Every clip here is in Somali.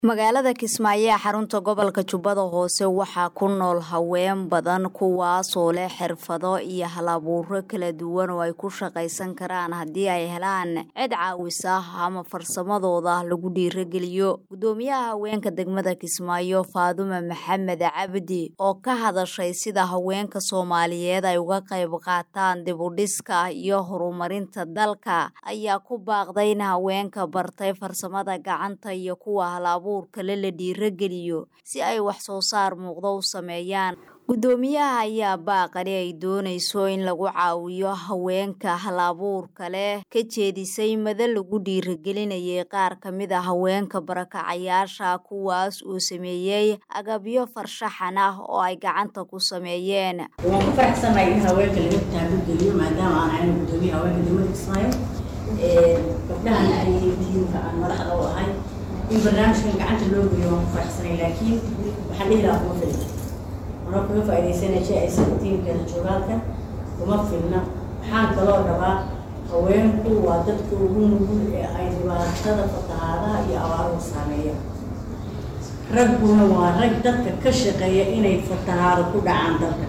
magaalada kismaayo ee xarunta gobolka jubbada hoose waxaa ku nool haween badan kuwaasoo leh xirfado iyo halabuuro kala duwan oo ay ku shaqaysan karaan haddii ay helaan cid caawisa ama farsamadooda lagu dhiirageliyo guddoomiyaha haweenka degmada kismaayo faadume maxamed cabdi oo ka hadashay sida haweenka soomaaliyeed ay uga qayb qaataan dibudhiska iyo horumarinta dalka ayaa ku baaqday in haweenka bartay farsamada gacanta iyo kuwa halabu kale la dhiirageliyo si ay wax soo saar muuqdo u sameeyaan guddoomiyaha ayaa baaqani ay doonayso in lagu caawiyo haweenka halabuurka leh ka jeedisay mada lagu dhiiragelinayay qaar ka mid a haweenka barakacayaasha kuwaas uu sameeyey agabyo farshaxan ah oo ay gacanta ku sameeyeen waan ku faraxsanahay in haweenka laga taabageliyo maadaama aan ahayn guddoomiyaha haweenka degmada kismaayo gabdhahana ay tiimka aan madaxda u ahay in barnaamijkan gacanta loo geeyo waan ku faraxsanay laakiin waxaan dhihi lahaa kuma filna anoo kaga faa'iidaysanaya shay aysan tiimkeeda joogaalka kuma filna waxaan kaloo rabaa haweenku waa dadka ugu nugul ee ay dhibaatada fatahaadaha iyo abaaruhu saameeya ragguna waa rag dadka ka shaqeeya inay fatahaado ku dhacaan dalka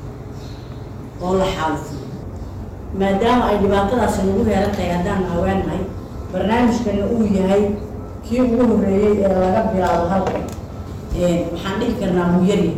oo la xaalufiyo maadaama ay dhibaatadaasi nagu heeran tahay haddaan haweennahay barnaamijkana uu yahay kii ugu horreeyey ee laga bilaabo halka waxaan dhihi karnaa muu yaryahay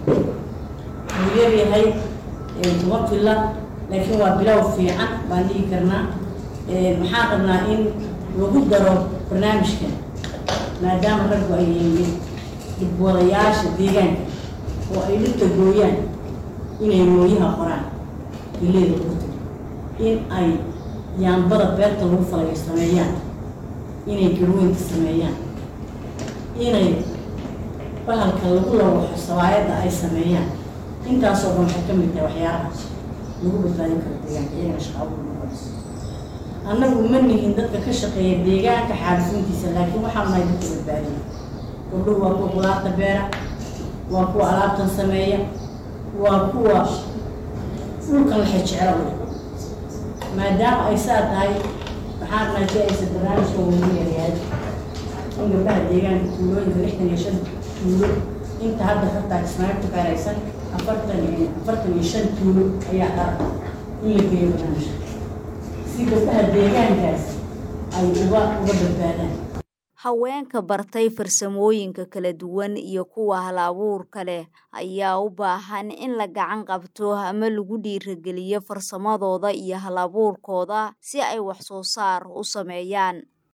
muu yaryahay kuma filla laakiin waa bilow fiican baan dhihi karnaa waxaan rabnaa in lagu daro barnaamijkan maadaama raggu ay yihiin dhibwadayaasha deegaanka oo ay dhirta gooyaan inay mooyaha qoraan geleeda urta in ay yaambada beerta lagu falayo sameeyaan inay garweynka sameeyaan inay bahalka lagu lawaxo sawaayadda ay sameeyaan intaasoo dhan waxay ka mid tahay waxyaalahaas lagu badbaadin karo deegaanka iyagana shaqaabu noqonayso annagu ma nihin dadka ka shaqeeya deegaanka xaalifintiisa laakiin waxaan nahay dadka badbaadiya gabdhuhu waa kuwa qudaarta beera waa kuwa alaabtan sameeya waa kuwa dhulkan laxay jecelo maadaama ay saa tahay waxaan rabnaa si aysa barnaamijka weynu yaryahay in gabdhaha deegaanka tuulooyinka lixdan iyo shan tuulo inta hadda xataa kismaayo ku xeeraysan afartan iyo afartan iyo shan tuulo ayaa dhara in la geeyo barnaamijka si gabdhaha deegaankaas ay uga uga badbaadaan haweenka bartay farsamooyinka kala duwan iyo kuwa halabuurka leh ayaa u baahan in la gacan qabto ama lagu dhiirageliyo farsamadooda iyo halabuurkooda si ay wax soo saar u sameeyaan